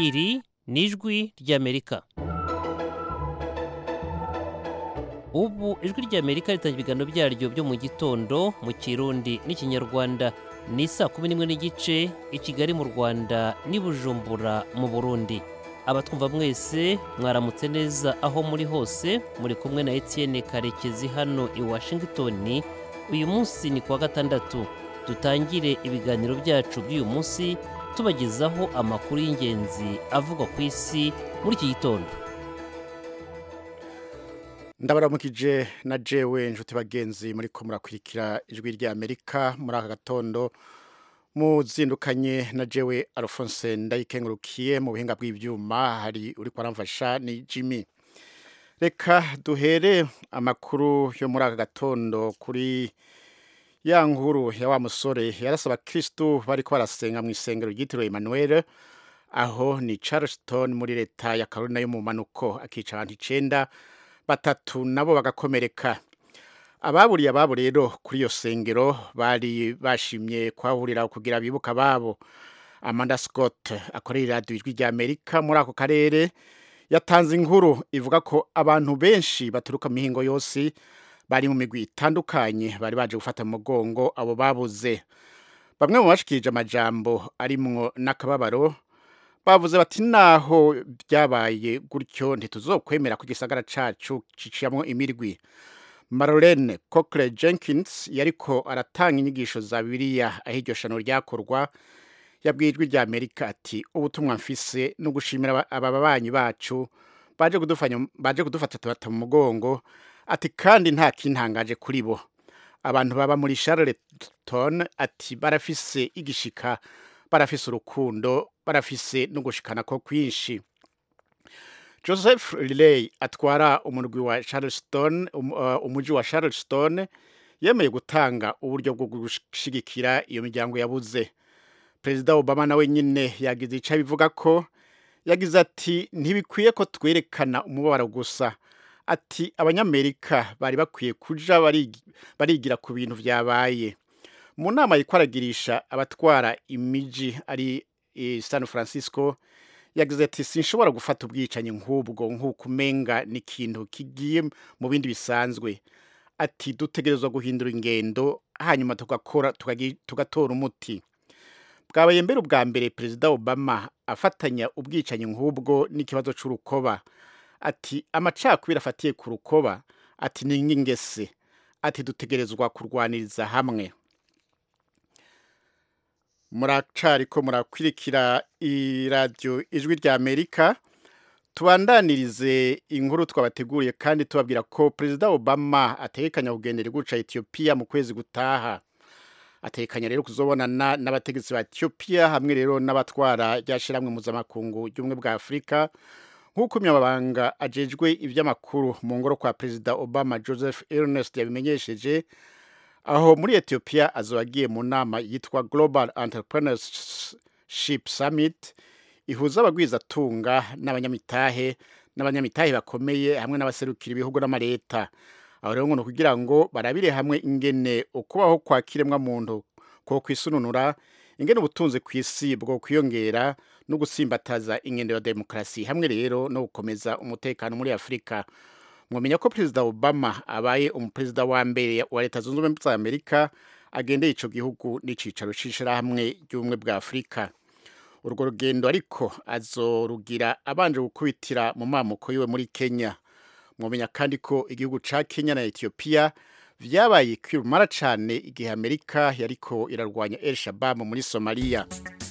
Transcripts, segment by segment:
iri ni ijwi ry'amerika ubu ijwi ry'amerika ritangira ibiganiro byaryo byo mu gitondo mu kirundi n'ikinyarwanda ni saa kumi n'imwe n'igice i kigali mu rwanda n'i bujumbura mu burundi abatwumva mwese mwaramutse neza aho muri hose muri kumwe na etienne karekezi hano i washington uyu munsi ni kuwa gatandatu dutangire ibiganiro byacu by'uyu munsi tubagezaho amakuru y'ingenzi avugwa ku isi muri iki gitondo ndabaramukije na jewe inshuti bagenzi muri ko murakurikira ijwi ry'amerika muri aka gatondo muzindukanye na jewe alphonse ndayikengurukiye mu buhinga bw'ibyuma hari uri kwaramfasha ni jimmy reka duhere amakuru yo muri aka gatondo kuri ya nkuru ya wa musore yarasaba kirisitu bari ko barasenga mu isengero ryitiriwe emmanuel aho ni charleston muri leta ya carolina yo mu manuko akica abantu icenda batatu nabo bagakomereka ababuriye ababo rero kuri iyo sengero bari bashimye kuhahurira kugira bibuka ababo amanda scott akorera iradiyo ijwi rya amerika muri ako karere yatanze inkuru ivuga ko abantu benshi baturuka mu mihingo yose bari mu migwi itandukanye bari baje gufata mu mugongo abo babuze bamwe mu bashikirije amajambo arimwo n'akababaro bavuze bati naho byabaye gutyo ntituzokwemera ko igisagara cacu ciciyamwo imirwi marlene cochre jenkins yariko aratanga inyigisho za bibiliya aho iryo shano ryakorwa yabwiye ijwi rya amerika ati ubutumwa mfise no gushimira aba babanyi bacu baje kudufanya baje kudufata tubata mu mugongo ati kandi nta kintangaje kuri bo abantu baba muri charlottetown ati barafise igishika barafise urukundo barafise no gushikana ko kwinshi joseph riley atwara umurwi wa charleston um, uh, umuji wa charleston yemeye gutanga uburyo bwo gushigikira iyo miryango yabuze perezida obama nawe nyine yagize icyo abivuga ko yagize ati ntibikwiye ko twerekana umubabaro gusa ati abanyamerika bari bakwiye kuja barigira ku bintu byabaye mu nama yikwaragirisha abatwara imiji ari i san francisco yagize ati sinshobora gufata ubwicanyi nk'ubwo nk'uko umenga ni ikintu kigiye mu bindi bisanzwe ati dutegerezwa guhindura ingendo hanyuma tugakora tugatora umuti bwabaye mbere ubwa mbere perezida obama afatanya ubwicanyi nk'ubwo n'ikibazo cy'urukoba ati amacakubiri afatiye ku rukoba ati ni nk'ingese ati dutegerezwa kurwaniriza hamwe muracari ko murakwirikira iradiyo ijwi rya amerika tubandanirize inkuru twabateguriye kandi tubabwira ko perezida obama ategekanya kugendera guca etiyopiya mu kwezi gutaha atekanya rero kuzobonana n'abategetsi ba etiyopiya hamwe rero n'abatwara ryashiramwe mpuzamakungu ry'ubumwe bwa afurika nk'uko umunyamabanga ajejwe iby'amakuru mu ngoro kwa perezida obama joseph ernest yabimenyesheje aho muri etiyopiya azoba agiye mu nama yitwa global entrepreneurship summit ihuza abagwizatunga n'abanyamitahe n'abanyamitahe bakomeye hamwe n'abaserukira ibihugu n'amaleta aho rero ngo kugira ngo barabire hamwe ingene ukubaho kwa kiremwa muntu ko kwisununura ingene ubutunzi ku isi bwo kwiyongera no gusimbataza ingendo ya demokarasi hamwe rero no gukomeza umutekano muri afurika mwamenya ko perezida obama abaye umuperezida wa mbere wa leta zunze ubumwe za amerika agendeye ico gihugu n'icicaro c'ishirahamwe ry'ubumwe bwa afurika urwo rugendo ariko azorugira abanje gukubitira mu mamuko yiwe muri kenya mwamenya kandi ko igihugu ca kenya na etiyopiya vyabaye kwirumara cane igihe amerika yariko irarwanya el shabab muri somaliya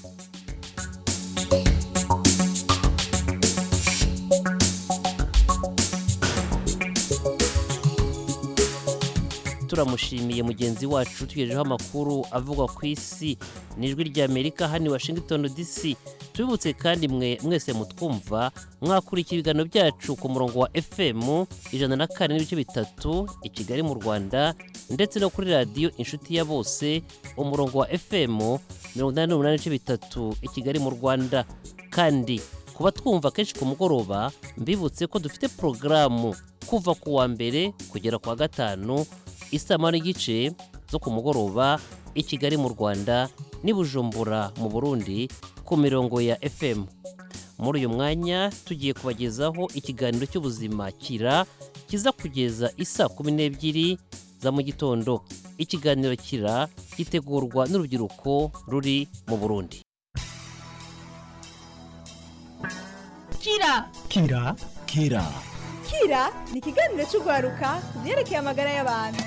turamushimiye mugenzi wacu tugejejeho amakuru avugwa ku isi n'ijwi ry'amerika hano i washington dc tubibutse kandi mwe mwese mutwumva mwakurikira ibiganiro byacu ku murongo wa fm ijana na kane n'ibice bitatu i kigali mu rwanda ndetse no kuri radiyo inshuti ya bose umurongo wa fm mirongo inani n'umunani n'ibice bitatu i kigali mu rwanda kandi kuba twumva kenshi ku mugoroba mbibutse ko dufite porogaramu kuva ku wa mbere kugera ku wa gatanu isama n'igice zo ku mugoroba i kigali mu rwanda n'i bujumbura mu burundi ku mirongo ya fm muri uyu mwanya tugiye kubagezaho ikiganiro cy'ubuzima kira kiza kugeza isa kumi n'ebyiri za mu gitondo ikiganiro kira gitegurwa n'urubyiruko ruri mu burundi kira kira kira kira ni ikiganiro cy'urwaruka ku byerekeye amagara y'abantu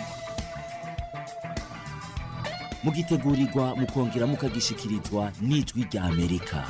mugitegurirwa mukongera mukagishikirizwa n'ijwi rya amerika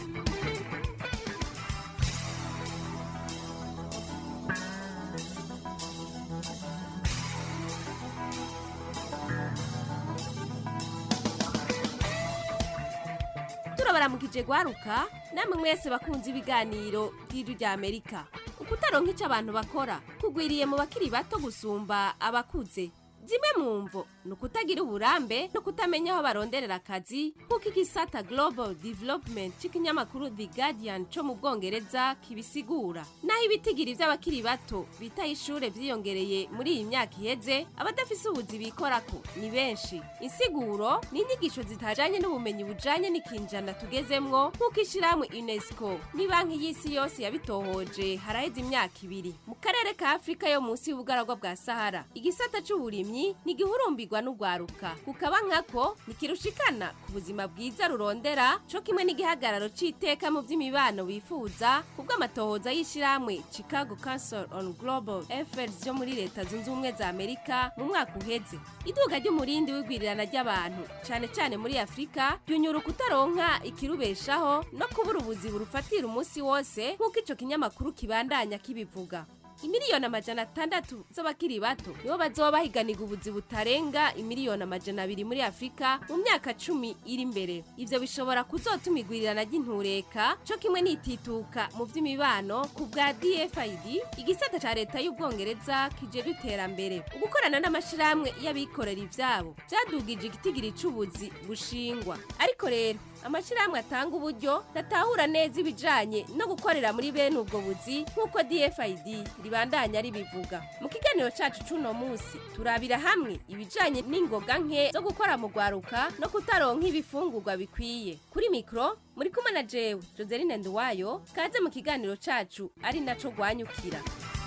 turabaramukije gwaruka namwe mwese bakunze ibiganiro by'ijwi rya amerika ukutaronka icyo abantu bakora kugwiriye mu bakiri bato gusumba abakuze zimwe mu mvo ni ukutagira uburambe no kutamenya aho baronderera akazi nk'uko igisata global development cy'ikinyamakuru the guardian cyo mu bwongereza kibisigura naho ibitigiri by'abakiri bato bitaye ishure vyiyongereye muri iyi myaka iheze abadafise ubuzi bikorako ni benshi insiguro ni inyigisho zitajanye n'ubumenyi bujanye n'ikinjana tugezemwo nk'uko ishirahamwe unesco ni banki y'isi yose yabitohoje haraheze imyaka ibiri mu karere ka afurika yo munsi y'ubugaragwa bwa sahara igisata c'uburimyi ni gihurumbirwa n'ugwaruka kukaba nkako ntikirushikana ku buzima bwiza rurondera co kimwe n'igihagararo c'iteka mu vy'imibano bifuza kubw'amatohoza y'ishirahamwe chicago council on global affairs yo muri leta zunze ubumwe za amerika mu mwaka uheze iduka ry'umurindi w'igwirirana ry'abantu cane cane muri afurika ryunyura kutaronka ikirubeshaho no kubura ubuzi burufatira umunsi wose nk'uko ico kinyamakuru kibandanya kibivuga imiliyoni amajana atandatu z'abakiri bato nibo bazoba bahiganirwa ubuzi butarenga imiliyoni amajana abiri muri afurika mu myaka cumi iri imbere ivyo bishobora kuzotuma igwirirana ry'intureka co kimwe n'itituka mu vy'imibano ku bwa dfid igisata ca leta y'ubwongereza kijejwe iterambere ugukorana n'amashirahamwe y'abikorera ivyabo vyadugije igitigiri c'ubuzi bushingwa ariko rero amashirahamwe atanga uburyo datahura neza ibijanye no gukorera muri bene ubwo buzi nk'uko dfid ribandanya ribivuga mu kiganiro cacu c'uno musi turabira hamwe ibijanye n'ingoga nke zo gukora mu rwaruka no kutaronka ibifungurwa bikwiye kuri mikro muri kumwe na jewe joseline nduwayo kaze mu kiganiro cacu ari naco rwanyukira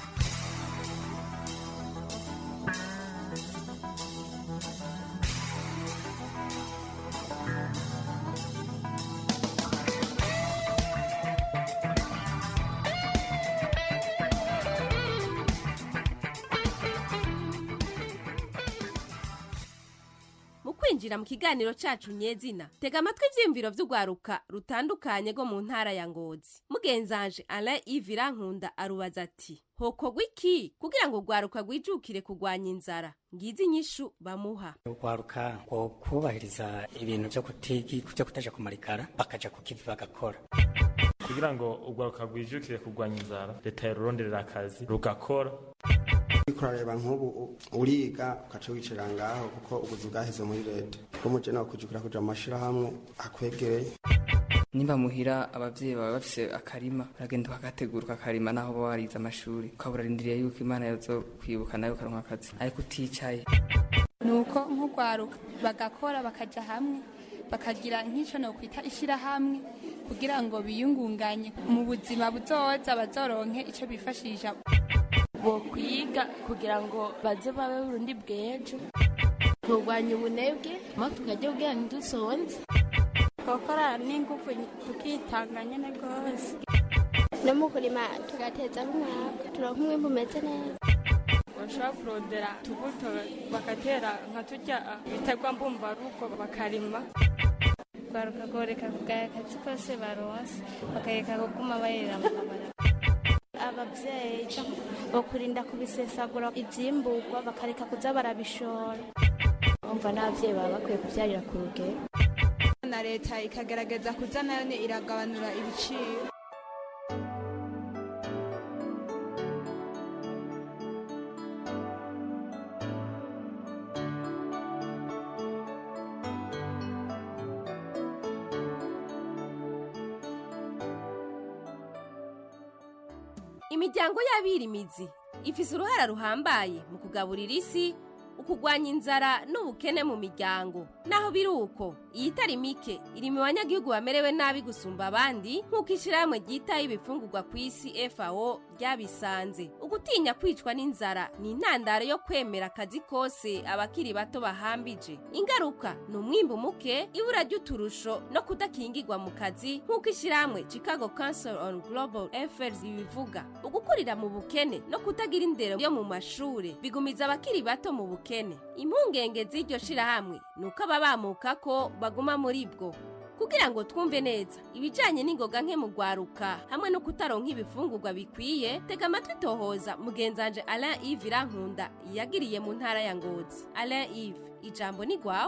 mu kwinjira mu kiganiro cacu nyezina tega amatwi ivyiyumviro vy'urwaruka rutandukanye rwo mu ntara ya ngozi mugenzanje alain ivira nkunda arubaza ati hokorwa iki kugira ngo urwaruka rwijukire kurwanya inzara ngizi inyishu bamuha urwaruka ngo kubahiriza ibintu vyo kutigi vyo kutaja kumarikara bakaja ku kivi bagakora kugira ngo urwaruka rwijukire kurwanya inzara leta yaruronderera akazi rugakora uriko urareba nk'ubu uriga ugaca wicara ngaho kuko ubuzi bwaheze muri leta ko muje nawe kwijukira kuja mu mashirahamwe akwegereye nimba muhira abavyeyi baba bafise akarima uragenda ukagategura ukakarima naho uba warize amashuri ukaba urarindiriye yuko imana yozo kwibuka nawe ukaronka akazi ariko uticaye nuko nk'urwaruka bagakora bakaja hamwe bakagira nk'ico nokwita ishirahamwe kugira ngo biyungunganye mu buzima buzoza bazoronke ico bifashisha bokwiga kugira ngo baze babe burundi bw'ejo kurwanya ubunebwe mo tukajya ubwira ntidusonze twakora n'ingufu tukitanga nyene rwose no mu kurima tugateza nk'umwaka turonka umwimbu umeze neza bashobora kurondera tubuto bagatera nka turya biterwa mbumbarugo bakarima rwaruka goreka kugaya akazi kose baronse bakareka kuguma bayerera mu kabara abavyeyi bokurinda kubisesagura ivyimburwa bakareka kuza barabishora umva n'abavyeyi baba bakwiye kuvyarira ku rugero na leta ikagerageza kuza nayo iragabanura ibiciro imiryango y'abirimizi ifise uruhara ruhambaye mu kugaburira isi ukugwanya inzara n'ubukene mu miryango naho biri uko iyi itari mike iri mu banyagihugu bamerewe nabi gusumba abandi nk'uko ishyirahamwe ryitaho ibifungurwa ku isi fao ryabisanze ugutinya kwicwa n'inzara ni intandaro yo kwemera akazi kose abakiri bato bahambije ingaruka ni umwimbu muke ibura ry'uturusho no kudakingirwa mu kazi nk'uko ishyirahamwe chicago council on global affairs bibivuga ugukurira mu bukene no kutagira indero yo mu mashuri bigumiza abakiri bato mu bukene impungenge z'iryo shirahamwe ni uko ababamuka ko baguma muri bwo kugira ngo twumve neza ibijyanye n'ingoga nke mu rwaruka hamwe no kutaronka ibifungurwa bikwiye tega amatwi tohoza mugenzanje alain yves irankunda yagiriye mu ntara ya ngozi alain yves ijambo ni rwawe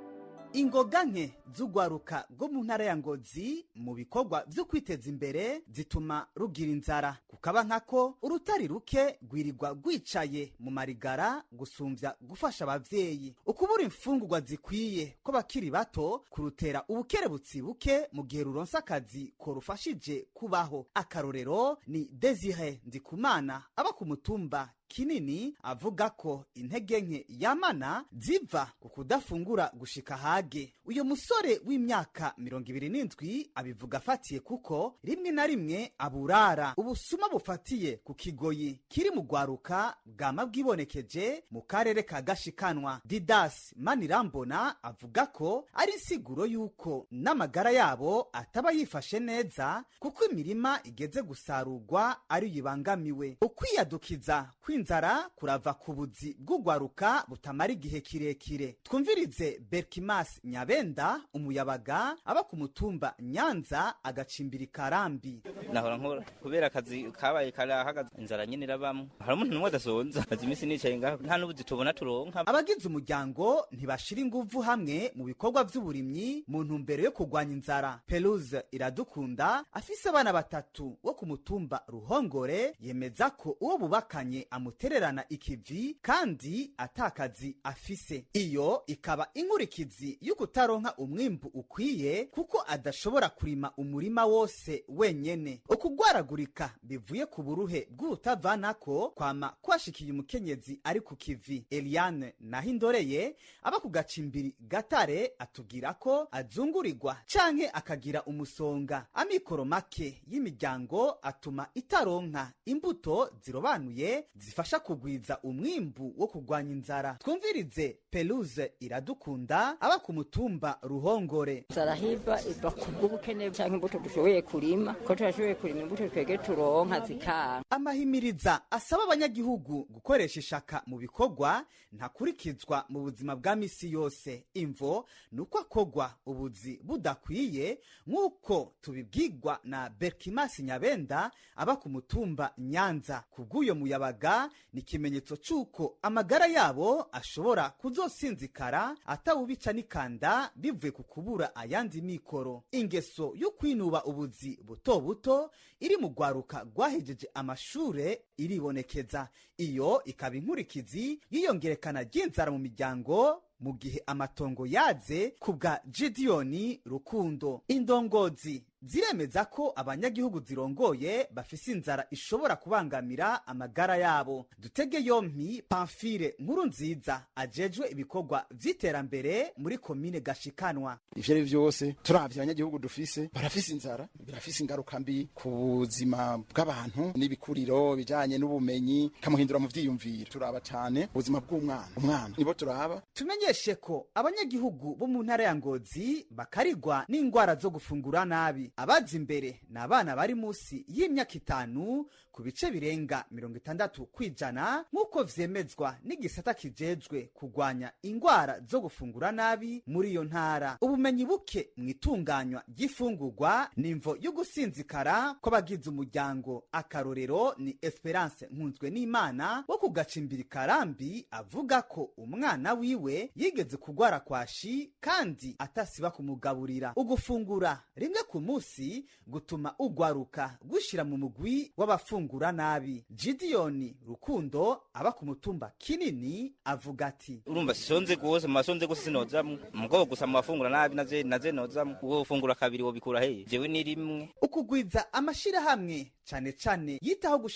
ingoga nke z'urwaruka rwo mu ntara ya ngozi mu bikorwa byo kwiteza imbere zituma rugira inzara kukaba nkako urutari ruke rwirirwa rwicaye mu marigara gusumbya gufasha abavyeyi ukubura imfungurwa zikwiye ko bakiri bato kurutera ubukerebutsi buke mu gihe ruronsa akazi ko rufashije kubaho akarorero ni desire ndikumana aba ku mutumba kinini avuga ko intege nke yamana ziva ku kudafungura gushika hage uyu musore w'imyaka mirongo ibiri n'indwi abivuga afatiye kuko rimwe na rimwe aburara ubusuma bufatiye ku kigoyi kiri mu rwaruka bwama bwibonekeje mu karere ka gashikanwa didas manirambona avuga ko ari insiguro y'uko n'amagara yabo ataba yifashe neza kuko imirima igeze gusarurwa ariyo ibangamiwe ukwiyadukiza kw'inzara kurava ku buzi bw'urwaruka butamara igihe kirekire twumvirize berkimas nyabenda umuyabaga aba ku mutumba nyanza agacimbira ikarambi nahora nkora kubera akazi kabaye karahagaze inzara nyine irabamwe hari umuntu n'umwe adasonza maze iminsi nicaye ngaho nta n'ubuzi tubona turonka abagize umuryango ntibashira inguvu hamwe mu bikorwa by'uburimyi mu ntumbero yo kurwanya inzara peruze iradukunda afise abana batatu wo ku mutumba ruhongore yemeza ko uwo bubakanye amutererana ikivi kandi atakazi afise iyo ikaba inkurikizi y'ukutaronka umwimbu ukwiye kuko adashobora kurima umurima wose wenyene ukugwaragurika bivuye ku buruhe bw'urutavanako kwama kwashikiye umukenyezi ari ku kivi eliane nahindoreye aba ku gacimbiri gatare atubwira ko azungurirwa canke akagira umusonga amikoro make y'imiryango atuma itaronka imbuto zirobanuye zifasha kugwiza umwimbu wo kurwanya inzara twumvirize peluze iradukunda aba ku mutumba ruhongore inzara hiva iva ku bw'ubukene cyangwa imbuto dushoboye kurima ko turashoboye kurima imbuto twege turonka zikanga amahimiriza asaba abanyagihugu gukoresha ishaka mu bikorwa ntakurikizwa mu buzima bwa misi yose imvo ni uko akogwa ubuzi budakwiye nk'uko tubibwirwa na berkimasi nyabenda aba ku mutumba nyanza ku bw'uyo muyabaga ni ikimenyetso c'uko amagara yabo ashobora kuzosinzikara atawubica n'ikanda bivuye ku kubura ayandi mikoro ingeso yo kwinuba ubuzi buto buto iri mu rwaruka rwahejeje amashure iribonekeza iyo ikaba inkurikizi y'iyongerekana ry'inzara mu miryango mu gihe amatongo yaze ku bwa gidiyoni rukundo indongozi ziremeza ko abanyagihugu zirongoye bafise inzara ishobora kubangamira amagara yabo dutege yompi pamfire nkuru nziza ajejwe ibikorwa vy'iterambere muri komine gashikanwa ivyo ari vyose turavye abanyagihugu dufise barafise inzara birafise ingaruka mbi ku buzima bw'abantu n'ibikuriro bijanye n'ubumenyi kamuhindura mu vyiyumviro turaba cane ubuzima bw'umwana umwana nibo turaba tumenyeshe ko abanyagihugu bo mu ntara ya ngozi bakarigwa n'ingwara zo gufungura nabi abaza imbere ni abana bari munsi y'imyaka itanu ku bice birenga mirongo itandatu kw'ijana nk'uko vyemezwa n'igisata kijejwe kurwanya ingwara zo gufungura nabi muri iyo ntara ubumenyi buke mu itunganywa ry'ifungurwa ni imvo yo gusinzikara kw'abagize umuryango akarorero ni esperance nkunzwe n'imana wo ku gacimbiri karambi avuga ko umwana wiwe yigeze kugwara kwashi kandi atasiba kumugaburira ugufungura rimwe ku munsi gutuma ugwaruka gushira mu mugwi w'abafungura nabi gidiyoni rukundo aba ku mutumba kinini avuga ati urumva sisonze gose masonze gose sinozamwo mugabo gusa mafungura nabi naze naze nozamwo uwo fungura kabiri wo bikura heye jewe ni rimwe ukugwiza amashirahamwe cane cane yitaho gushigikira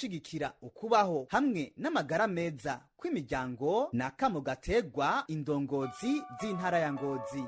kugira ukubaho hamwe n'amagara meza kw'imiryango ni akamo gategwa indongozi z'intara ya ngozi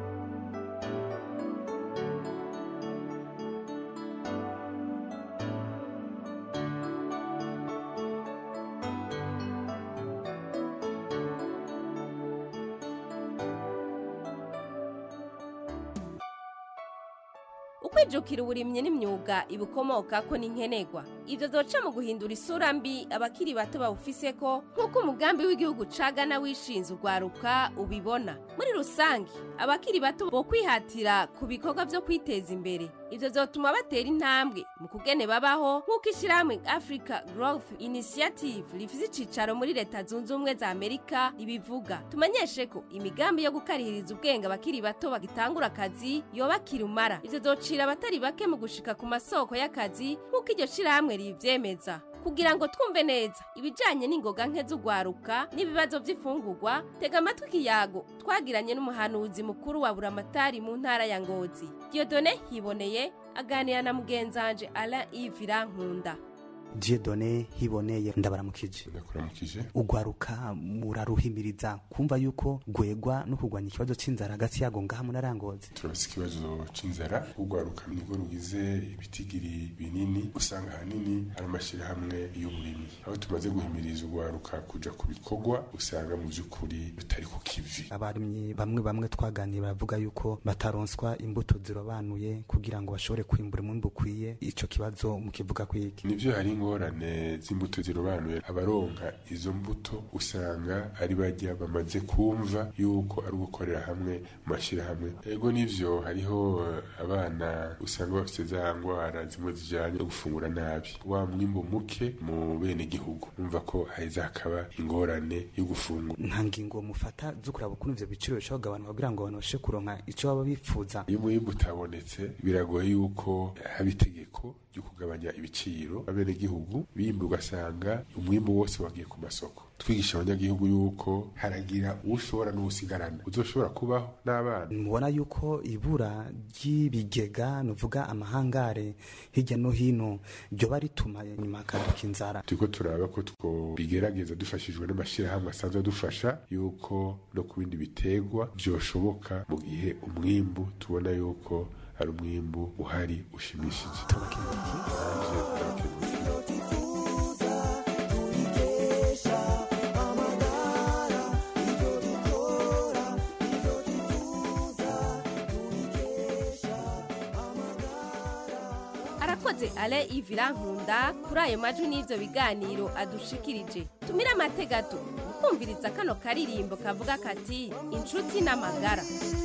ukwijukira uburimyi n'imyuga ibukomoka ko n'inkenegwa ibyo zoca mu guhindura isura mbi abakiri bato bawufise ko nk'uko umugambi w'igihugu cagana wishinze urwaruka ubibona muri rusange abakiri bato bo kwihatira ku bikorwa byo kwiteza imbere ibyo zotuma batera intambwe mu kugene babaho nk'uko ishyirahamwe africa growth initiative rifise icicaro muri leta zunze ubumwe za amerika ibivuga tumenyeshe ko imigambi yo gukarihiriza ubwenge abakiri bato bagitangura akazi yoba kirumara ivyo zocira abatari bake mu gushika ku masoko y'akazi nk'uko iryo shirahamwe rivyemeza kugira ngo twumve neza ibijanye n'ingoga nke z'ugwaruka n'ibibazo vy'ifungurwa tega amatwi ikiyago twagiranye n'umuhanuzi mukuru wa buramatari mu ntara ya ngozi diodone hiboneye aganira na mugenzanje alain ivira nkunda diedone hiboneye ndabaramukije ndakuramukije ugwaruka muraruhimiriza kumva yuko gwegwa no kurwanya ikibazo c'inzara hagati yago ngaha munarangozi turafise ikibazo c'inzara ugwaruka nirwo rugize ibitigiri binini usanga ahanini ari amashirahamwe y'uburimyi aho tumaze guhimiriza ugwaruka kuja ku bikorwa usanga mu vy'ukuri bitari ku kivi abarimyi bamwe bamwe twaganiye baravuga yuko bataronswa imbuto zirobanuye kugira ngo bashobore kwimbura umwimbu ukwiye ico kibazo mukivuga kwiki nivyo hari ingorane z'imbuto zirobanuye abaronka izo mbuto usanga ari bajya bamaze kumva yuko ari ugukorera hamwe mu mashyirahamwe ego nivyo hariho eh, abana usanga bafite za ngwara zimwe zijanye no gufungura nabi wa mwimbu muke mu bene gihugu umva ko haheza hakaba ingorane yo gufungura nta ngingo mufata zo kuraba ukuntu ivyo biciro bishobora kugabanuka kugira ngo abantu bashobore kuronka ico baba bifuza iyo umwimbu utabonetse biragoye yuko haba itegeko ryo kugabanya ibiciro abenegihugu bimba ugasanga umwimbu wose wagiye ku masoko twigisha abanyagihugu yuko haragira ushobora n'uwusigarana uzoshobora kubaho n'abana mubona yuko ibura ry'ibigega nuvuga amahangare hirya no hino ryoba rituma nyuma hakaduka inzara turiko turaba ko twobigerageza dufashijwe n'amashyirahamwe asanzwe adufasha yuko no ku bindi bitegwa vyoshoboka mu gihe umwimbu tubona yuko hari umwimbu uhari ushimishije arakoze ale ivira nkunda kuri ayo majwi n'ivyo biganiro adushikirije tumire amategato kumviriza kano karirimbo kavuga kati inshuti n'amagara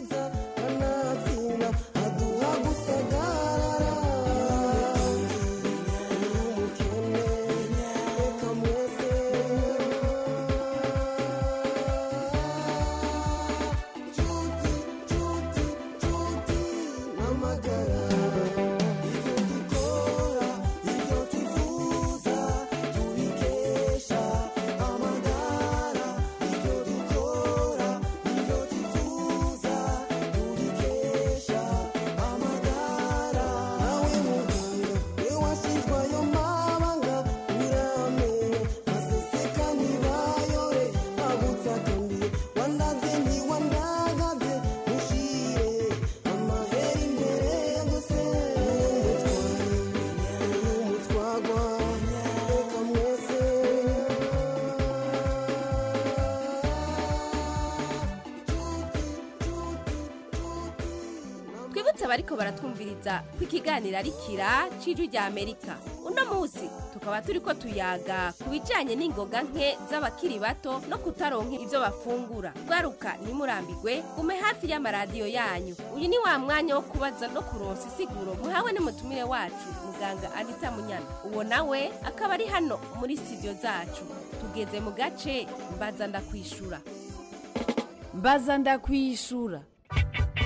twibutse abariko baratwumviriza ko ikiganiro ari kira c'ijwi rya amerika uno munsi tukaba turiko tuyaga ku bijanye n'ingoga nke z'abakiri bato no kutaronka ivyo bafungura rwaruka ntimurambigwe gume hafi y'amaradiyo yanyu uyu ni wa mwanya wo kubaza no kuronsa isiguro muhawe n'umutumire wacu muganga anita munyana uwo nawe akaba ari hano muri studio zacu tugeze mu gace mbaza ndakwishura mbaza ndakwishura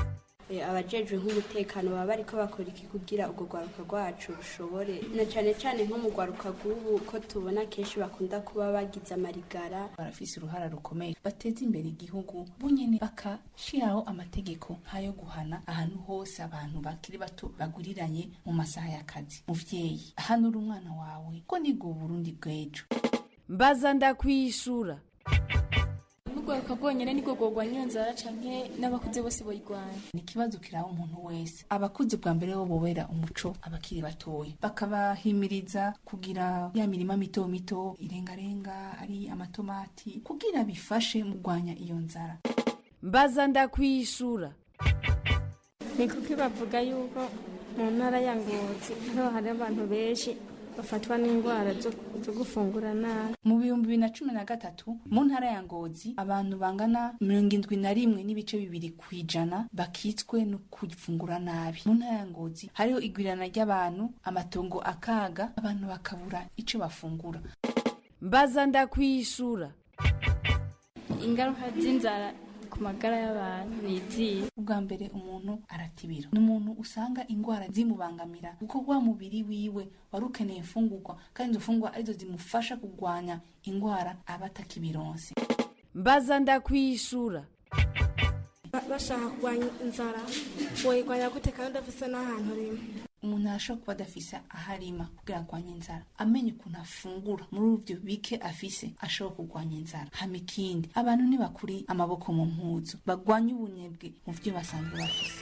Eh, abajejwe nk'umutekano baba bariko bakora iki kugira urwo rwaruka rwacu rushobore na cane cane nko mu rwaruka rw'ubu ko tubona kenshi bakunda kuba bagize amarigara barafise uruhara rukomeye bateza imbere igihugu bonyene bakashiraho amategeko nk'ayo guhana ahantu hose abantu bakiri bato baguriranye mu masaha y'akazi muvyeyi ahanura umwana wawe ko niga uburundi bw'ejo mbaza ndakwishura n'urwaruka rwonyene nirwo rworwanya iyo nzara canke n'abakuze bose boyirwanya ni ikibazo kiraba umuntu wese abakuze bwa mbere bo bobera umuco abakiri batoya bakabahimiriza kugira ya mirima mito mito irengarenga ari amatomati kugira bifashe mu kurwanya iyo nzara mbaza ndakwishura ni kuko bavuga yuko mu ntara ya ngozi niho hari abantu benshi bafatwa n'indwara zo- zo gufungura nabi mu bihumbi bibiri na cumi na gatatu mu ntara ya ngozi abantu bangana mirongo indwi na rimwe n'ibice bibiri ku ijana bakitswe no kufungura nabi mu ntara ya ngozi hariho igwirana ry'abantu amatongo akaga abantu bakabura ico bafungura mbaza ndakwishura ingaruka z'inzara ku magara y'abantu ni izihe ubwa mbere umuntu aratibira ni umuntu usanga indwara zimubangamira kuko wa mubiri wiwe wari ukeneye imfungurwa kandi izo mfungurwa arizo zimufasha kurwanya indwara aba atakibironse mbaza ndakwishura bashaka kurwanya inzara woyirwanya gute kandi udafise n'ahantu rimwe umuntu arashobora kuba adafise aho arima kugira arwanye inzara amenye ukuntu afungura muri ivyo bike afise ashobora kurwanya inzara hama ikindi abantu ntibakuri amaboko mu mpuzu bagwanye ubunebwe mu vyo basanzwe bafise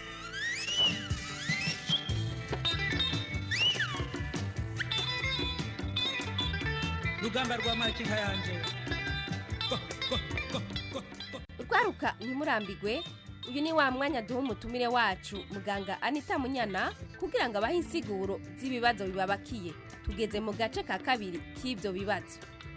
rugamba rwa makinka yanje urwaruka ntimurambigwe uyu ni wa mwanya duha umutumire wacu muganga anita munyana kugira ngo abahe insiguro z'ibibazo bibabakiye tugeze mu gace ka kabiri k'ibyo bibazo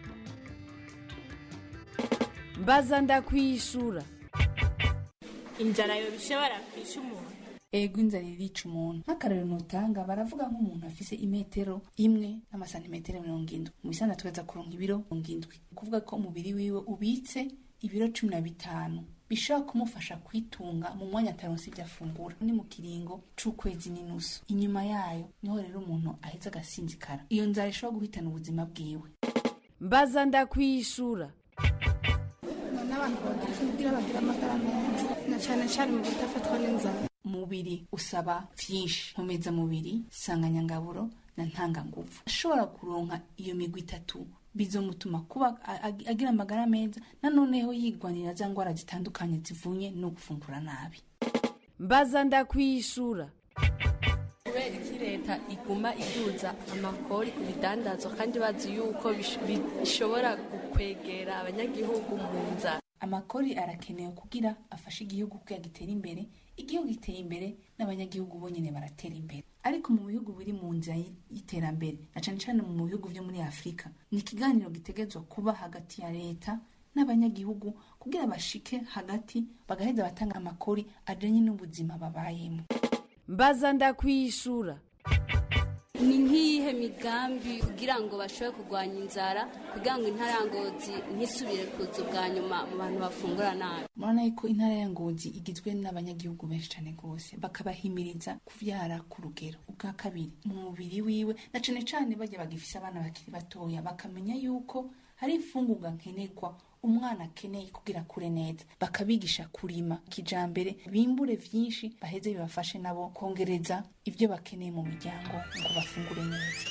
mbaza ndakwishura inzara yo bishobora kwisha umuntu ego inzara irica umuntu nk'akarero nutanga baravuga nk'umuntu afise imetero imwe n'amasantimetero mirongo indwi mu bisanda tukaza kuronka ibiro mirongo indwi ni ukuvuga ko umubiri wiwe ubitse ibiro cumi na bitanu bishobora kumufasha kwitunga mu mwanya ataronse ibyo afungura ni mu kiringo c'ukwezi n'inusu inyuma yayo niho rero umuntu aheza agasinzikara iyo nzara ishobora guhitana ubuzima bwiwe mbaza ndakwishura n'abantu bagira kugira bagira amagara meza na cyane cyane mu kudafatwa n'inzara umubiri usaba vyinshi nkomeza mubiri sanganyangaburo na ntanganguvu ashobora kuronka iyo migwi itatu bizomutuma kuba a- a- agira amagara meza nanoneho yigwanira za ngwara zitandukanye zivunye no gufungura nabi mbaza ndakwishura kubera iki leta iguma iduza amakori ku bidandazwa kandi bazi yuko bish- bishobora gukwegera abanyagihugu mu nzara amakori arakenewe kugira afashe igihugu kugira gitere imbere igihugu giteye imbere n'abanyagihugu bonyene baratera imbere ariko mu bihugu biri mu nzira y- y'iterambere na cane cane mu bihugu vyo muri afurika ni ikiganiro gitegezwa kuba hagati ya leta n'abanyagihugu kugira bashike hagati bagaheza batanga amakori ajanye n'ubuzima babayemo mbaza ndakwishura ni nk'iyihe migambi kugira ngo bashobore kurwanya inzara kugira ngo intara ya ngozi ntisubire kuza ubwa nyuma mu bantu bafungura nabi murabona yuko intara ya ngozi igizwe n'abanyagihugu benshi cyane rwose bakabahimiriza kuvyara ku rugero ubwa kabiri mu mubiri wiwe na cane cane bajya bagifise abana bakiri batoya bakamenya yuko hari imfungurwa nkenerwa umwana akeneye kugira akure neza bakabigisha kurima kijambere bimbure vyinshi baheze bibafashe nabo kongereza ivyo bakeneye mu miryango ngo bafungure neza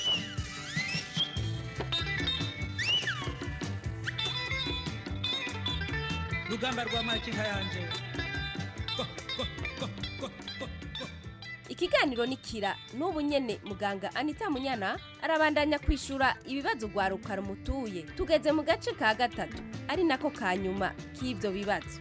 rugamba rwa makinka yanje ikiganiro ni kira n'ubu nyene muganga anita munyana arabandanya kwishura ibibazo rwaruka rumutuye tugeze mu gace ka gatatu ari nako ka nyuma k'ibyo bibazo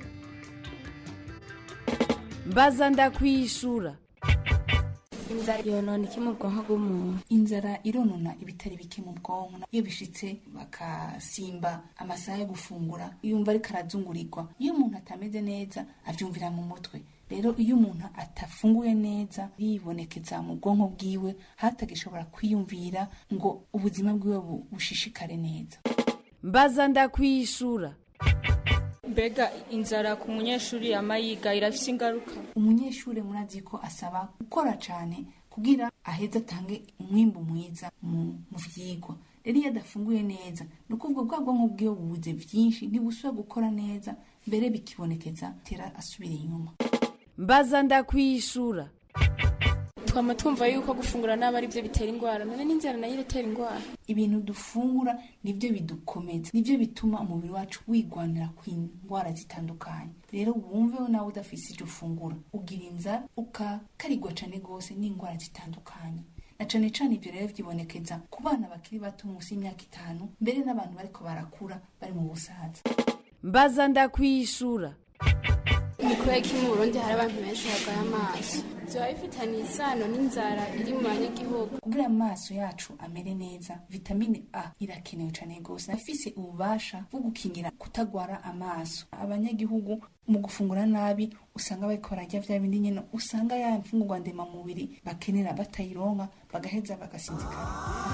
mbaza ndakwishura inzara yonona iki mu bwonko bw'umuntu inzara ironona ibitari bike mu bwonko iyo bishitse bakasimba amasaha yo gufungura yumva ariko arazungurirwa iyo umuntu atameze neza avyumvira mu mutwe rero iyo umuntu atafunguye neza yibonekeza mu bwonko bwiwe hatagishobora kwiyumvira ngo ubuzima bwiwe bu- bushishikare neza mbaza ndakwishura mbega inzara ku munyeshuri yama yiga irafise ingaruka umunyeshuri murazi ko asaba gukora cyane kugira aheze atange umwimbu mwiza mu mu vyigwa rero iyo adafunguye neza ni ukuvuga bwa bwonko bwiwe bubuze vyinshi ntibusubira gukora neza mbere bikibonekeza tera asubira inyuma mbaza ndakwishura twama twumva yuko gufungura nabi ari byo bitera indwara none n'inzara nayo iratera indwara ibintu dufungura nibyo bidukomeza nibyo bituma umubiri wacu wigwanira ku ndwara zitandukanye rero wumveho nawe udafise icyo ufungura ugira inzara ukakarigwa cane rwose n'indwara zitandukanye na cane cane ivyo rero vyibonekeza ku bana bakiri bato munsi y'imyaka itanu mbere n'abantu bariko barakura bari mu busaza mbaza ndakwishura ni kubera ko mu burundi hari abantu benshi barwaye amaso byaba bifitaniye isano n'inzara iri mu banyagihugu kugira amaso yacu amere neza vitamine a irakenewe cane rwose afise ububasha bwo gukingira kutagwara amaso abanyagihugu mu gufungura nabi usanga bariko bararya vya bindi nyene usanga ya mfungurwa ndemamubiri bakenera batayironka bagaheza bagasinzikara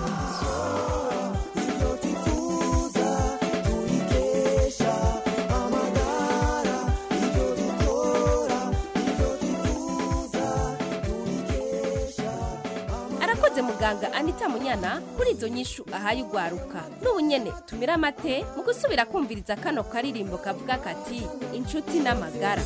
arakoze muganga anita munyana kuri izo nyishu ahaye ugwaruka n'ubu nyene tumira amate mu gusubira kumviriza kano karirimbo kavuga kati inshuti n'amagara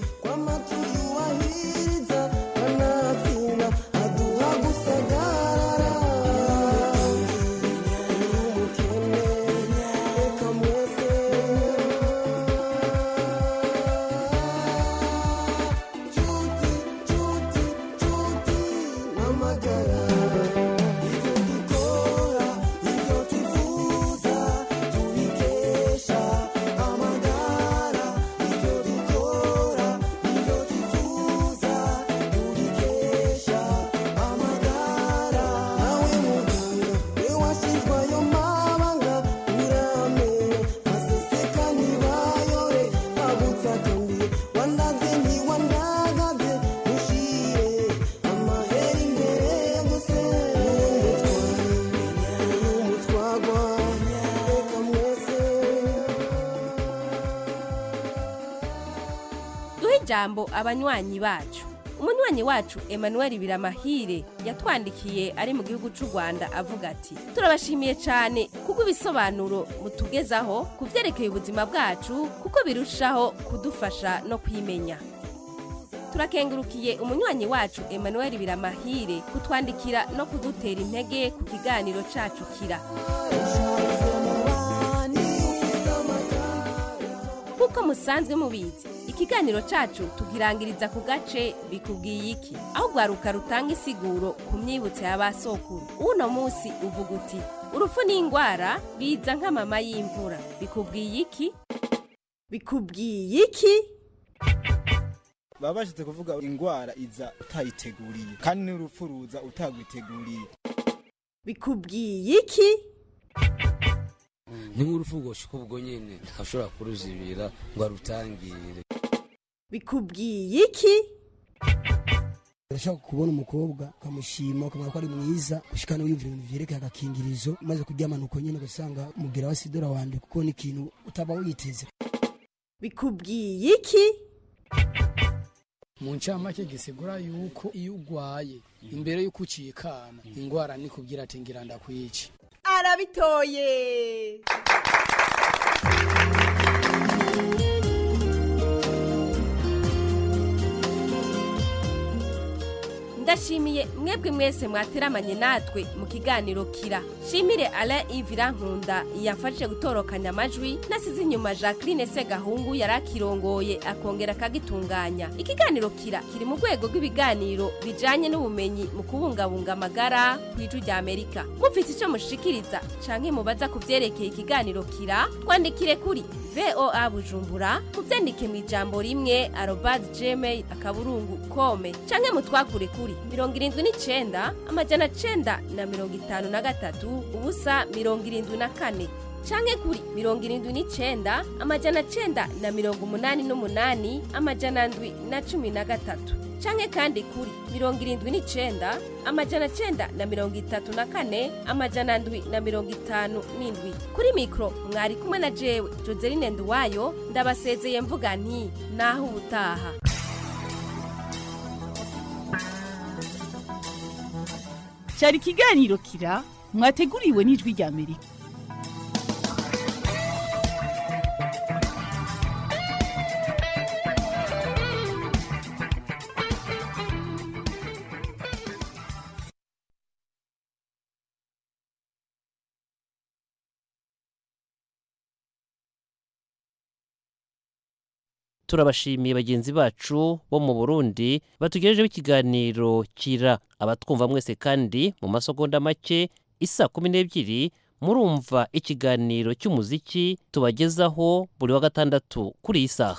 duhe ijambo abanywanyi bacu umunywanyi wacu emmanuel biramahire yatwandikiye ari mu gihugu cy'u rwanda avuga ati turabashimiye cyane kubwo ibisobanuro mutugezaho ku byerekeye ubuzima bwacu kuko birushaho kudufasha no kwimenya turakengurukiye umunywanyi wacu emmanuel biramahire kutwandikira no kudutera intege ku kiganiro cacu kira nk'uko musanzwe mubizi ikiganiro cacu tugirangiriza ku gace bikubwiye iki aho rwaruka rutanga isiguro ku myibutso ya ba sokuru uno munsi uvuga uti urupfu n'indwara biza nk'amama y'imvura bikubwiye iki bikubwiye iki baba bashatse kuvuga indwara iza utayiteguriye kandi n'urupfu ruza utagwiteguriye bikubwiye iki ni nk'urupfu rwoshika ubwo nyene ntashobora kuruzibira ngo arutangire bikubwiye iki urashaka kubona umukobwa ukamushima ukamenya ko ari mwiza ushikana wiyumvira ibintu vyerekeye agakingirizo maze kuryamana uko nyene ugasanga umubwira wa sidora wanje kuko ni ikintu utaba witeze bikubwiye iki mu ncamake gisigura yuko iyo ugwaye imbere y'uko ucikana ingwara nikubwira ati ngira ndakwica arabitoye ndashimiye mwebwe mwese mwateramanye natwe mu kiganiro kira shimire alain ivira nkunda yamfashije gutorokanya amajwi nasize inyuma jacqueline segahungu yari akirongoye akongera akagitunganya ikiganiro kira kiri mu rwego rw'ibiganiro bijanye n'ubumenyi mu kubungabunga amagara ku ijwi rya amerika mufise icyo mushikiriza canke mubaza ku vyerekeye ikiganiro kira twandikire kuri voa bujumbura muvyandike mu ijambo rimwe arobas gmail akaburungu kome canke mutwakure kuri mirongo irindwi n'icenda amajana cenda na mirongo itanu na gatatu ubusa mirongo irindwi na kane canke kuri mirongo irindwi n'icenda amajana cenda na mirongo umunani n'umunani amajana ndwi na cumi na gatatu canke kandi kuri mirongo irindwi n'icenda amajana cenda na mirongo itatu na kane amajana ndwi na mirongo itanu n'indwi kuri mikro mwari kumwe na jewe joseline nduwayo ndabasezeye mvuga nti naho ubutaha cyari ikiganiro kira mwateguriwe n'ijwi rya amerika turabashimiye bagenzi bacu bo mu burundi batugejejeho ikiganiro kira abatwumva mwese kandi mu masegonda make isa kumi n'ebyiri murumva ikiganiro cy'umuziki tubagezaho buri wa gatandatu kuri iyi saha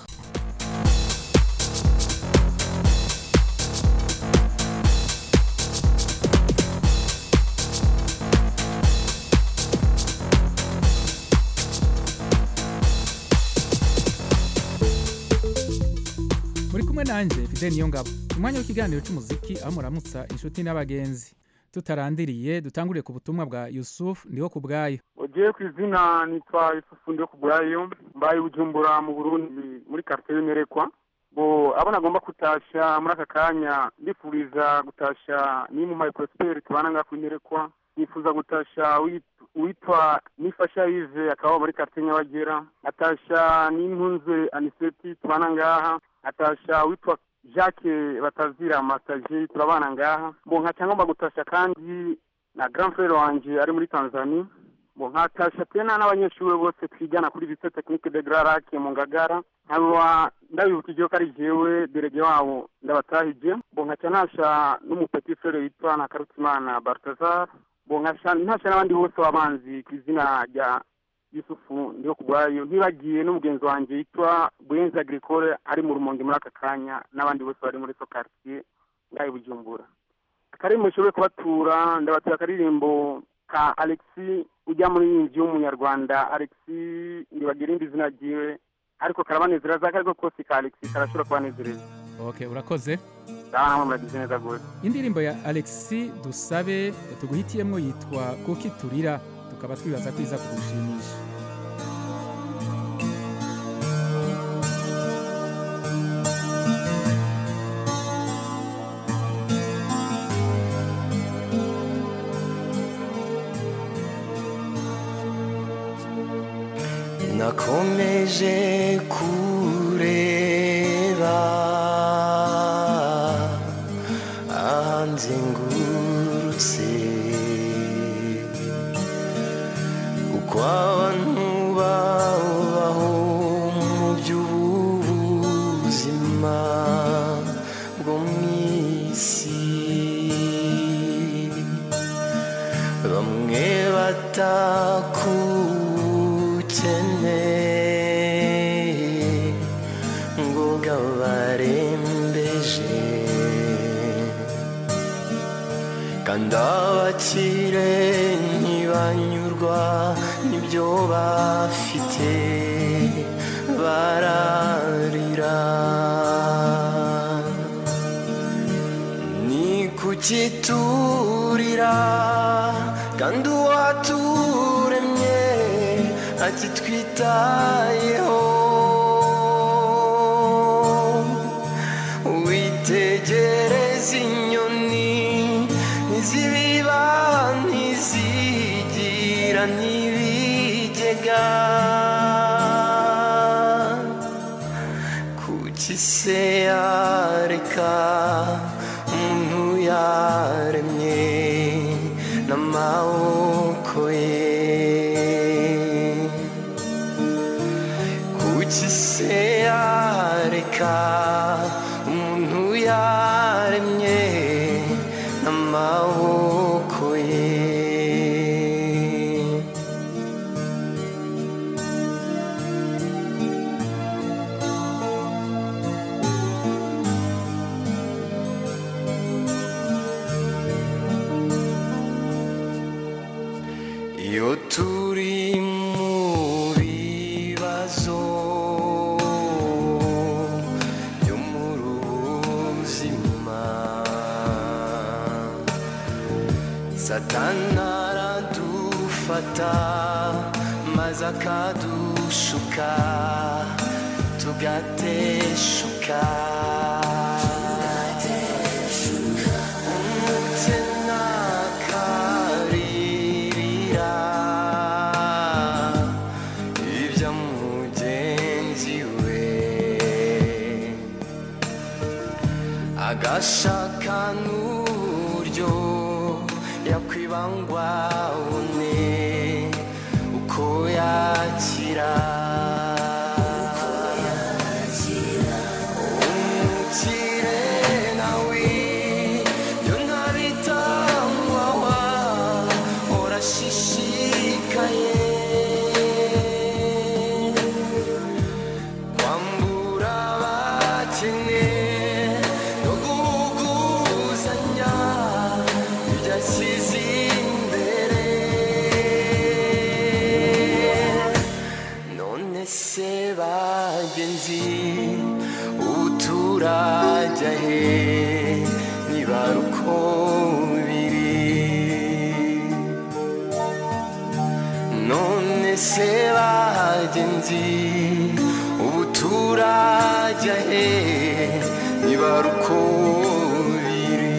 muri kumwe nanjye fide niyo ngabo umwanya w'ikiganiro cy'umuziki aho muramutsa inshuti n'abagenzi tutarandiriye dutanguriye ku butumwa bwa yusufu ndiho ku bwayo ugiye ku izina nitwa yusufu ndiho ku bwayo mbaye bujumbura mu burundi muri karitsiye y'imirekwa bo abona agomba kutasha muri aka kanya ndifuriza gutasha ni mu mayikorosiperi tubana ngaho imirekwa nifuza gutasha uwitwa nifasha yive akaba muri karitsiye nyabagera atasha n'intunze aniseti tubana ngaha atasha witwa jacques batazira masaje turabana ngaha bo nkaca ngomba gutasha kandi na grand frere wanje ari muri tanzania bo nkatasha tena n'abanyeshuri bose twigana kuri lycée technique de grand lac mu ngagara nkaba ndabibukije ko ari jewe derege wabo ndabatahije bo nkaca nasha n'umupeti frere witwa na karutimana baltazar bo nkaca ntasha n'abandi bose babanzi ku izina rya yusufu ndiho kubwayo ntibagiye n'umugenzi wanjye yitwa buyenzi agricole ari mu rumonge muri aka kanya n'abandi bose bari muri so quartier ngaho bujumbura akaririmbo nshobore kubatura ndabatura akaririmbo ka alexi ujya muri iyi nzu y'umunyarwanda alexi ndibagira irindi zina ryiwe ariko karabanezera za kariko kose ka alexi karashobora kubanezereza ok urakoze ndabona namwe muragize neza rwose indirimbo ya alexi dusabe tuguhitiyemo yitwa kuki turira tukaba twibaza ko iza kugushimisha nakomeje kureba ahanzengurutse uko abantu babaho mu by'ubuzima bwo mu isi bamwe batakukeneye ngo bwabarembeje kandi abakire ntibanyurwa n'ibyo bafite bararira ni kuki turira kandi uwaturemye akitwitayeho witegereza inyoni ntizibiba ntizigira n'ibigega kuki se yareka umuntu yaremye n'amaboko ye kuki se yareka umuntu yaremye n'amaboko ye iyo turi mu satana aradufata maze akadushuka tugateshuka umukena akaririra ibya mugenzi we agashaka n'uburyo yakwibangwa une uko yakira umukire nawe yo ntabitangwawa urashishikaye kwambura abakene no guhuguzanya ibyashyize imbere none se bagenzi ubu turajya he niba ari uko biri none se bagenzi ubu turajya he niba ari uko biri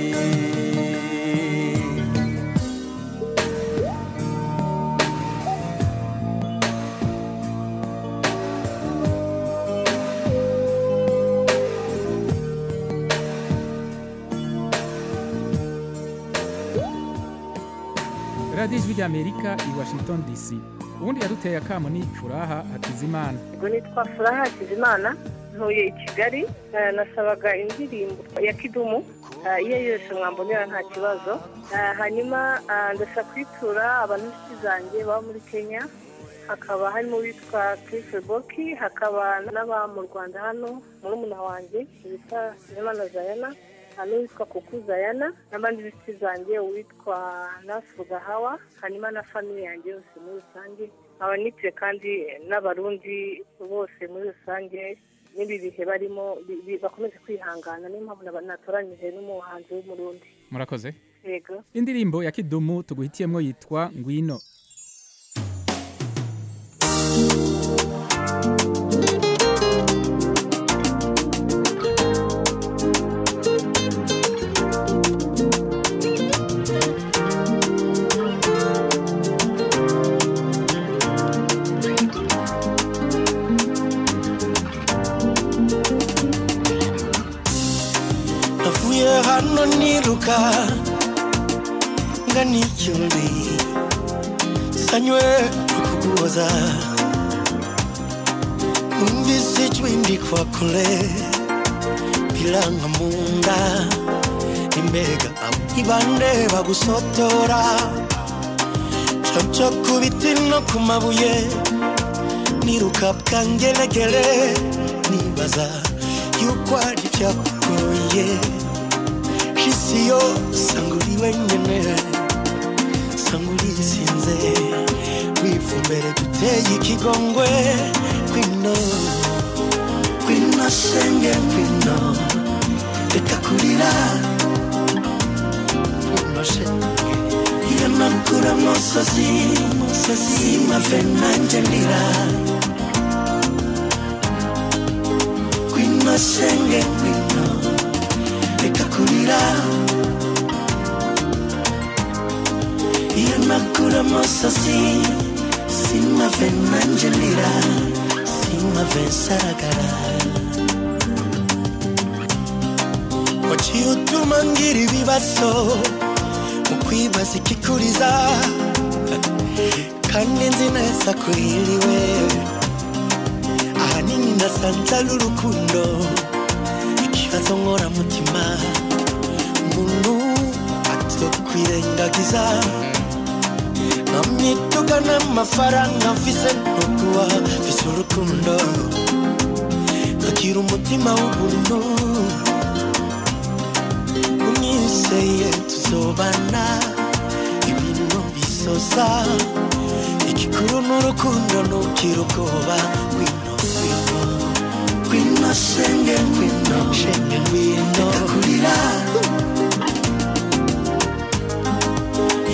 radiyo ijwi ry'amerika i washington dc ubundi yaduteye akamo ni furaha hakizimana ubwo nitwa furaha hakizimana ntuye i kigali eh, nasabaga indirimbo ya kidumu eh, iyo yose mwambonera nta kibazo Eh, hanyuma eh, ndashaka kwitura abantu b'inshuti zanjye baba muri kenya hakaba harimo uwitwa Chris boki hakaba n'aba mu rwanda hano murumuna wanjye witwa Imana zayana hari n'uwitwa kuku zayana n'abandi b'inshuti zanjye uwitwa nafu gahawa hanyuma na famiye yanjye yose muri rusange nkaba nitiye kandi n'abarundi bose muri rusange n'ibi bihe barimo bi- bi- bakomeze kwihangana niyo mpamvu naba- natoranyije n'umuhanzi w'umurundi murakoze yego indirimbo ya kidumu tuguhitiyemo yitwa ngwino navuye hano niruka ngana icyumbi sanywe kukuboza numvise ijwi ndikwa kure biranga mu nda imbega ibande bagusotora camco ku biti no ku mabuye niruka bwangelegele nibaza yuko ari byakugoye isi yo sanga uri wenyine sanga urisinze wipfa imbere duteye ikigongwe kwino kwino senge kwino reka kurira kwino senge iyo nakura musozi musozi mave nanjye ndira kwino senge kwino reka kurira iyo nakura musozi simave nanjye ndira simave nsaragara waciye utuma ngira ibibazo mu kwibaza ikikuriza kandi nzi neza ko hiriwe ahanini ndasanze ari urukundo ikibazo nkoramutima umuntu atokwirengagiza nkamwituga n'amafaranga mfise ntukuba mfise urukundo nkagira umutima w'ubuntu unyizeye tuzobana ibintu bisoza igikuru n'urukundo ntukira ubwoba ngwino ngwino ngwino shenge ngwino shenge ngwino kurira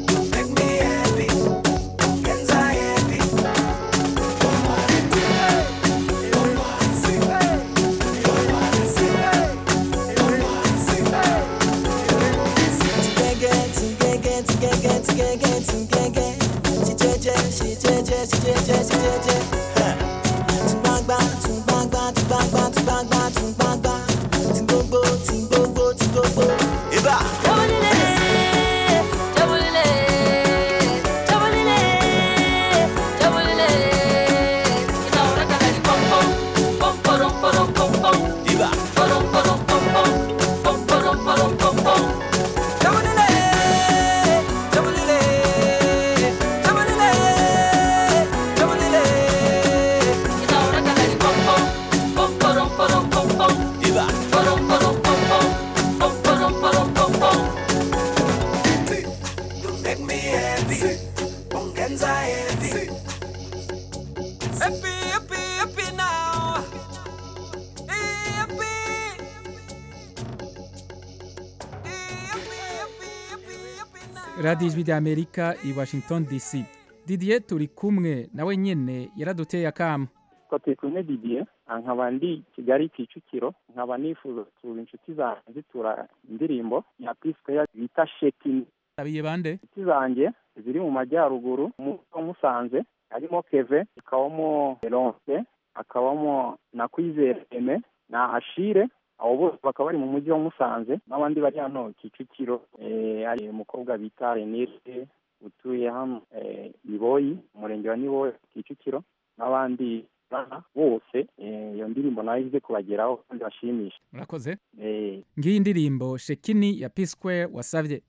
radiyo ijwi ry'amerika i washington dc didier turi kumwe nawe nyine yaraduteye akamo ko turi kumwe didier nkaba ndi kigali kicukiro nkaba nifuza gusura inshuti zanjye zitura indirimbo ya pisikeya bita shekini abiye bande inshuti zanjye ziri mu majyaruguru mu wa musanze harimo keve hakabamo ronse hakabamo na kwizere eme na ashire abo bose bakaba bari mu mujyi wa musanze n'abandi bari hano kicukiro eh, hari umukobwa bita renire utuye hano eh, iboyi umurenge wa niboyi kicukiro n'abandi bana bose eh, iyo ndirimbo nayo ize kubageraho kandi bashimisha murakoze eh, ngiyi indirimbo shekini ya p square wasabye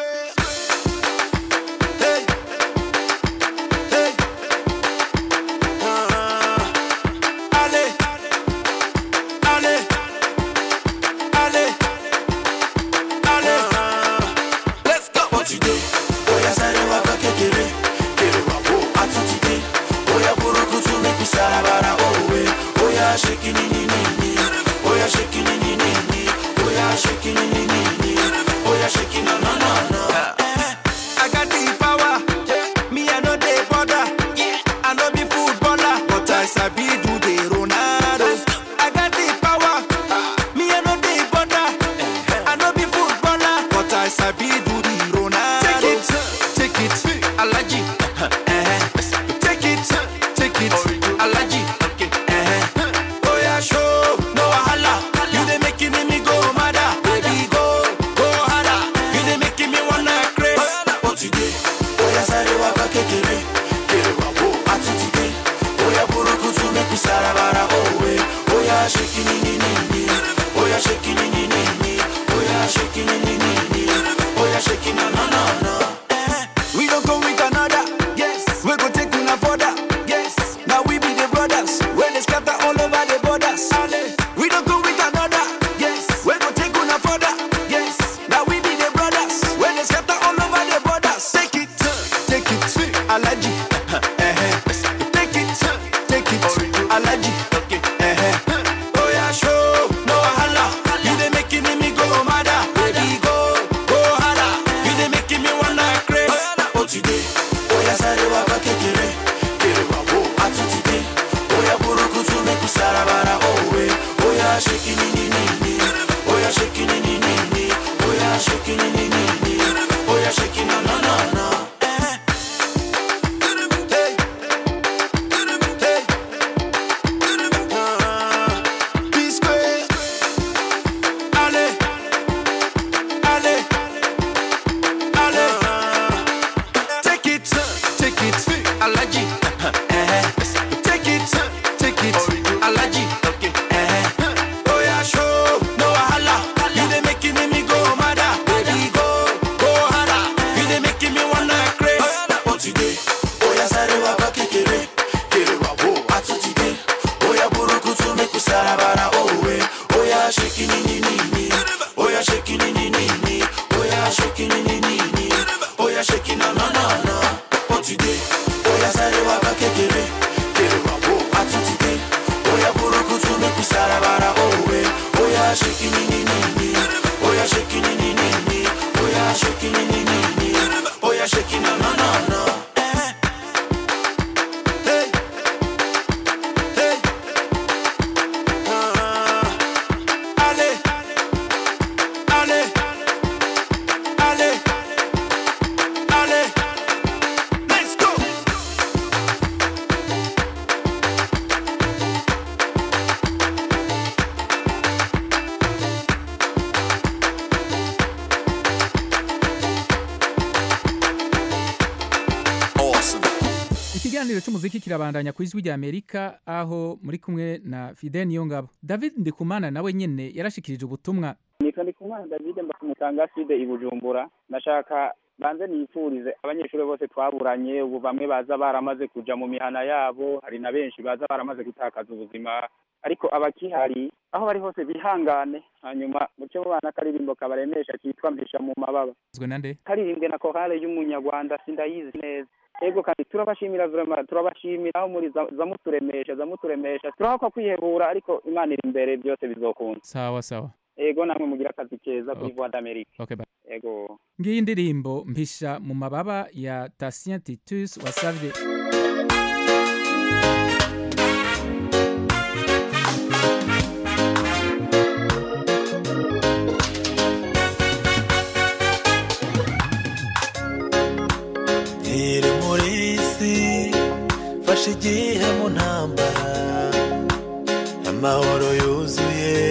Allez, allez, allez, allez, let's go. What you do? Oya sare waka kekere, kere wabo atutike. Oya burukutu make sarabara owe. Oya shake ni ni ni ni. Oya shake ni ni ni ni. Oya shake ni ni ni ni. Oya shake na na na na. I got the power. Me I know the border. I know be footballer, but I sabi do the Ronaldos. I got the power. Me I know the border. I know be footballer, but I sabi do the Ronaldos. Take it, take it, Alaji. Eh. Take it, take it, Alaji. Eh. Oh yeah, show no wahala. You dey making me go mad, baby go go harder. You dey making me wanna craze. What you dey? Oh yeah, sorry, waka kekere. Kere wabo atutike. Oh yeah, burukutu make me sarabara oh eh. Oh yeah, shaking ni ni ni ni. Oh yeah, shaking ni ni ni ni. Oh yeah, shaking ni ni ni ni. Oh yeah, shaking na na na na. Eh. We don't go with another. Yes. We go take una further. Yes. Now we be the brothers. When they scatter all over the borders. We don't go with another. Yes. We go take una further. Yes. Now we be the brothers. When they scatter all over the borders. Take it, take it, Alaji. Eh-eh. Take it, take it, Alaji. Eh-eh. Oh yeah, show no wahala. You dey making me go mad, baby go go harder. You dey making me wanna craze. What you dey? Oh yeah, sorry, waka kekere. Kere wabo atutike. Oh yeah, burukutu make me sarabara oh eh. Oh yeah, shaking ni ni ni ni. Oh yeah, shaking ni ni ni ni. Oh yeah, shaking ni ni ni ni. Oh yeah, shaking na na na na. Eh. Hey. Hey. Ah. P-Square. Allez. Allez. Allez. Take it, take it, Alaji. Eh. Take it, take it, Alaji. Eh. Oh yeah, show no wahala. You dey making me go mad, baby go go harder. You dey making me wanna craze. What you dey? Oh yeah, sorry, waka kekere, kere wabo atutike. Oh yeah, burukutu make me sarabara oh eh. Oh yeah, shaking ni ni ni ni. Oh yeah, shaking ni ni ni ni. Oh yeah, shaking ni ni ni ni. Oh yeah, shaking na na na na. What you dey? Oh yeah, sorry, waka kekere, kere wabo atutike. Oh yeah, burukutu make me sarabara oh eh. Oh yeah, shaking ni ni ni ni. Oh yeah, shaking ni ni ni ni. Oh yeah, shaking ni ni ni ni. Oh yeah, shaking na na na na. Eh. Hey. Hey. Ah. Allez. Allez. Allez. Allez. Let's go. Awesome. ikiganiro cy'umuziki kirabandanya ku ijwi ry'amerika aho muri kumwe na fide niyongabo david ndikumana nawe nyine yarashikirije ubutumwa nitwa ndikumana david mbakumutanga side i bujumbura ndashaka banze nifurize abanyeshuri bose twaburanye ubu bamwe baza baramaze kuja mu mihana yabo hari na benshi baza baramaze gutakaza ubuzima ariko abakihari aho bari hose bihangane hanyuma muce mubana akaririmbo kabaremesha kitwa mpisha mu mababa zwe nande karirimbwe na korale y'umunyarwanda sindayizi neza ego kandi turabashimira vraiment turabashimira aho muri za- zamuturemesha zamuturemesha turahakwa kwihebura ariko imana iri imbere byose bizokunda sawa sawa ego namwe mugira akazi keza kuri Okay. voix d'amerique Okay, bye. ego ngiyi indirimbo mpisha mu mababa ya Tatien Titus wasavye nkiri muri isi fashe igihe mu ntambara amahoro yuzuye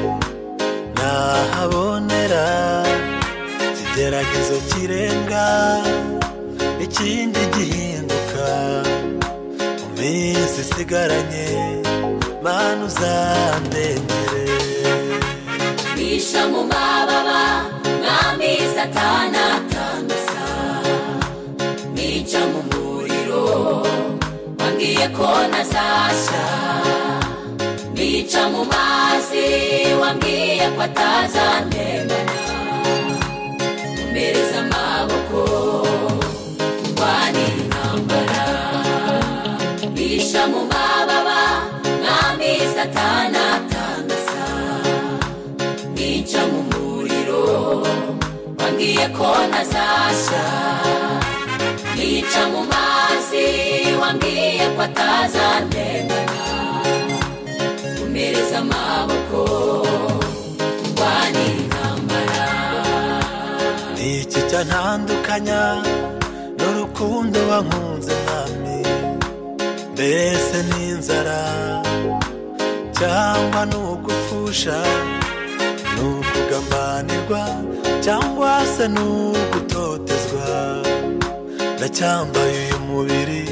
nahabonera ikigeragezo kirenga ikindi gihinduka mu minsi isigaranye mana uzandengere bisha mu mababa mwami satana atangaza nica mu muriro wambwiye ko ntazashya nica mu mazi wambwiye ko atazantemana umbereza amaboko ndwanira intambara bisha mu mababa mwami satana atangaza nica mu muriro wambwiye ko ntazashya nica mu mazi wambwiye ko atazantemana umereza amaboko ndwanira intambara ni iki cyantandukanya n'urukundo wankunze mwami mbese n'inzara cyangwa n'ugupfusha n'ukugambanirwa cyangwa se n'ugutotezwa ndacyambaye uyu mubiri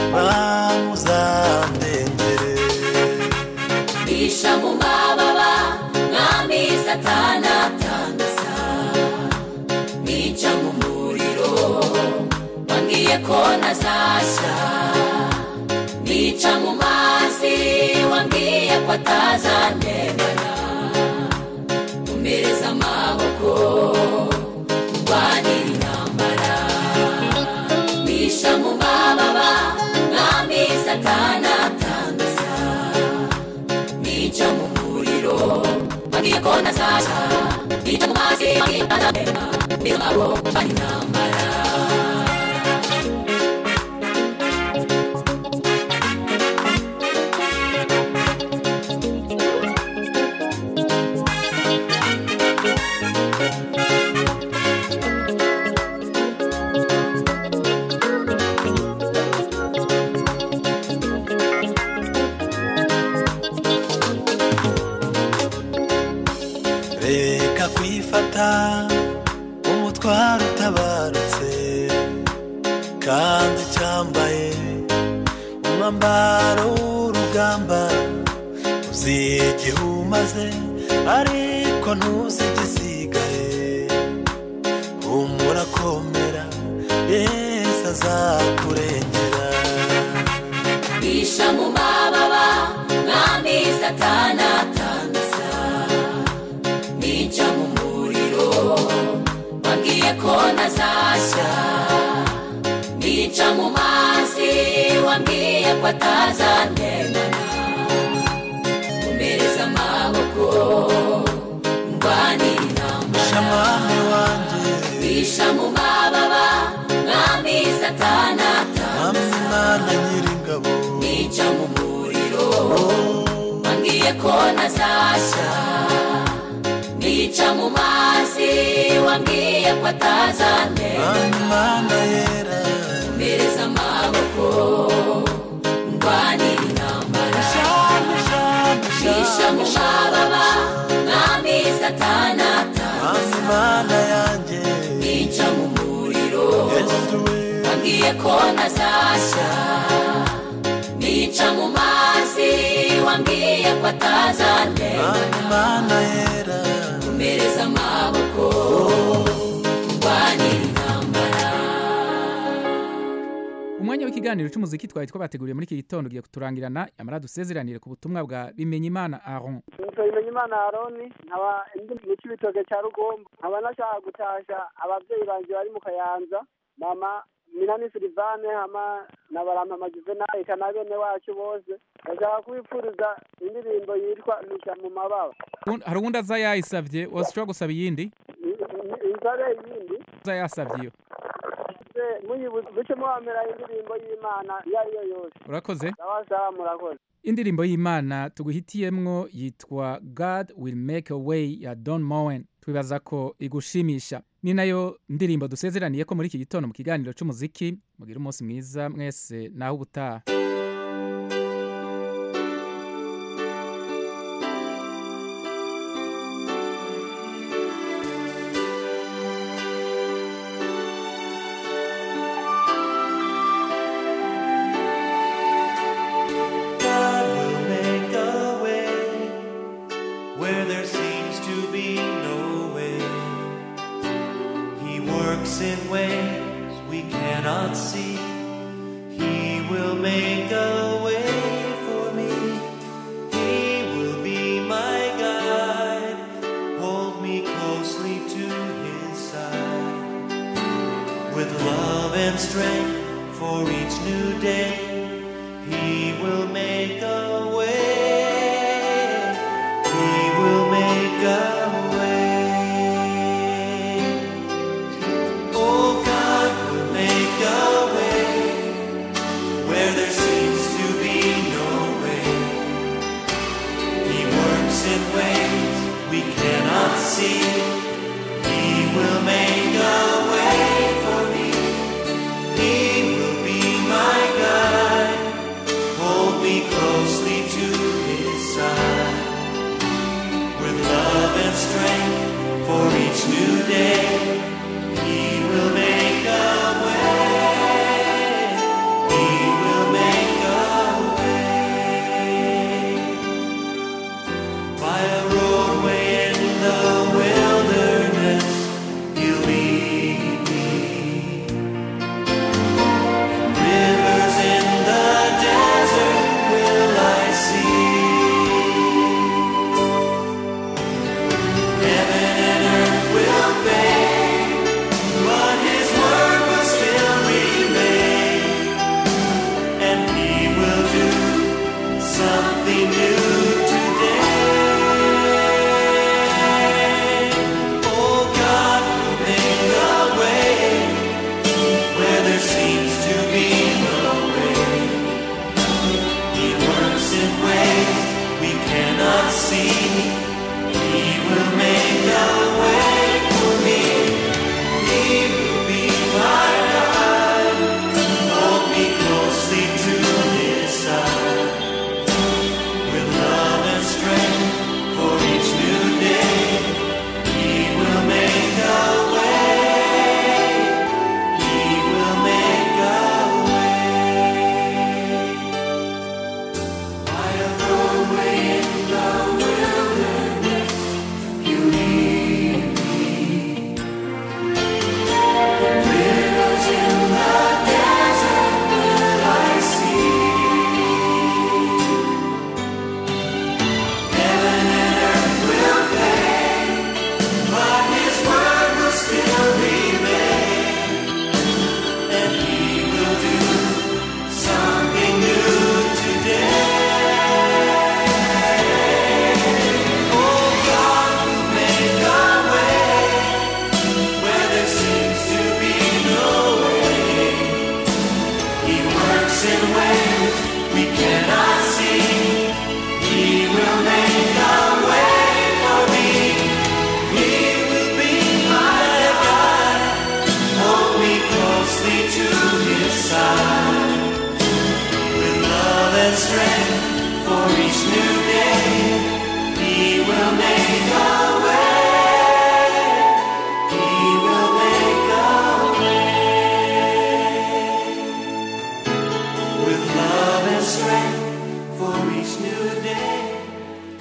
bamuzandengere bisha mu mababa mwami satana atangaza nica mu muriro wambwiye ko ntazashya nica mu mazi wambwiye ko atazantemana umereza amaboko ndwanira intambara bisha mu mababa mwami satana atangaza nica mu muriro wambwiye ko ntazashya nica mu mazi wambwiye ko atazantemana umereza amaboko ndwanira intambara reka kwifata umutwaro utabarutse kandi ucyambaye umwambaro w'urugamba uzi igihe umaze ariko ntuzi igisigaye humura komera yesu azakurengera bisha mu mababa mwami satana atangaza nica mu muriro wambwiye ko ntazashya nica mu mazi wambwiye ko atazantemana umereza amaboko ndwanira intambara mwami wanjye bisha mu mababa mwami satana mwami atangaza mana nyiringabo nica mu muriro wambwiye ko ntazashya nica mu mazi wambwiye ko atazantemana mana yera umereza amaboko ndwanira intambara bisha mu mababa mwami satana mwami mana yanjye nica mu muriro yesu we wambwiye ko ntazashya nica mu mazi wambwiye ko atazantemana mana yera umereza amaboko ndwanira intambara umwanya w'ikiganiro cy'umuziki twari twabateguriye muri iki gitondo ugiye kuturangirana yamara dusezeranire ku butumwa bwa bimenyimana aron nitwa imana aroni nkaba ndi mu cy'ibitoke cya rugombo nkaba nashaka gutasha ababyeyi banjye bari mu kayanza mama minani silivane hama na barampama juvenali eka na bene wacu bose ndashaka kubipfuriza indirimbo yitwa misha mu mababa Uwundi- hari uwundi aza yayisavye washobora gusaba iyindi insabe yindi aza yasavye iyo se muyibuze muce muhamera indirimbo y'imana iyo ari yo yose urakoze sawa sawa murakoze indirimbo y'imana tuguhitiyemwo yitwa god will make a way ya don mowen twibaza ko igushimisha ni nayo ndirimbo dusezeraniye ko muri iki gitondo mu kiganiro c'umuziki mugira umunsi mwiza mwese naho ubutaha God will make a way where there seems to be no way. He works in ways we cannot see. He will make a way for me. He will be my guide. Hold me closely to his side. With love and strength for each new day. He will make a way. He will make a way. Oh, God will make a way where there seems to be no way. He works in ways we cannot see.